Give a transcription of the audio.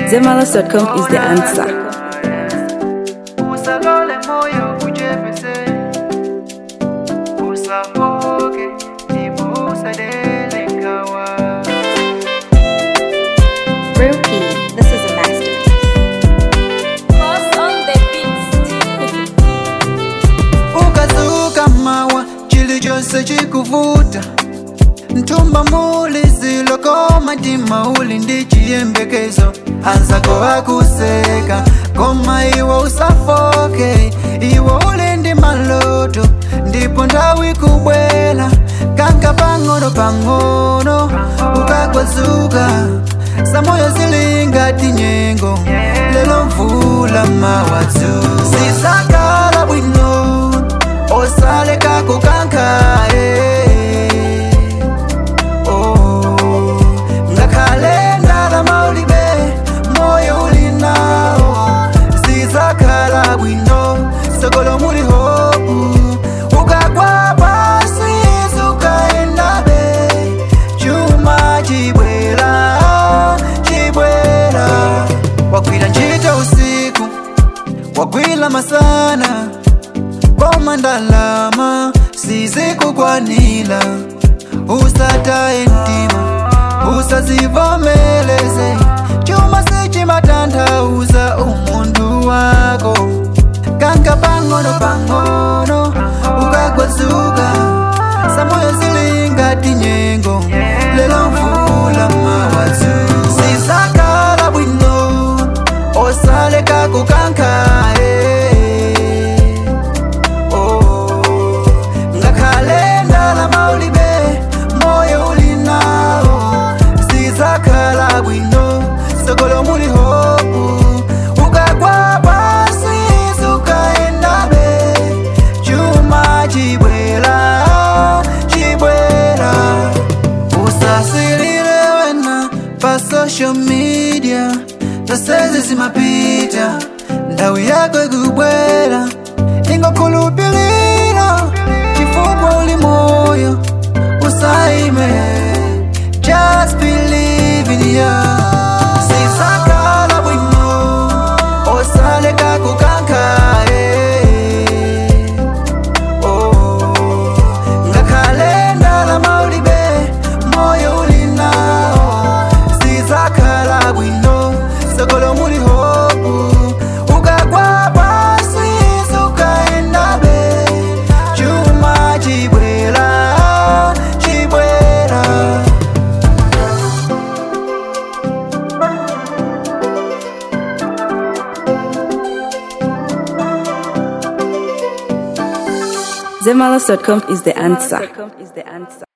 Zemalas.com is the answer. usalole moyo ujepese usafoke ndipo usadele ngawa Rookie, this is a masterpiece. ukazuka mawa chili chose chikuvuta mtumba muli zilokoma tima uli ndi chiyembekezo anzako akuseka koma iwe usafoke iwe uli ndi maloto ndipo nthawi kubwela kanka pang'ono pang'ono ukagwazuka samoyo zilingati nyengo lelo mvula mawadzu zisakala bwino osaleka kukankae oh. ngakhale ndalama ulibe moyo ulinawo zizakhala bwino sokolo muli hopu ukagwa pasi zukaendabe chuma chibwera chibwera wagwira ntchito usiku wagwira masana koma ndalama sizikukwanira usataye mtima usazivomeleze chuma sichimatanthauza umuntu wako kanka pang'ono pang'ono ukagwazuka samoyo zilingati nyengo lelo mvula mawadzu zizakala bwino osaleka kukankae oh. ngakhale ndalama ulibe moyo ulinawo zizakhala bwino sokolo muli hopu ukagwa pasi zukaendabe chuma chibwera chibwera usasilile wena pa social media zasezi zimapita ndawi yako ikubwera ingokhulupilira chifukwa uli moyo usaime just believe in you zizakhala bwino osaleka kukankae oh. ngakhale ndalama ulibe moyo ulinawo zizakhala bwino sokolo muli hopu ukagwa pasi zukaendabe chuma chibwera chibwera Zemalas.com is the answer.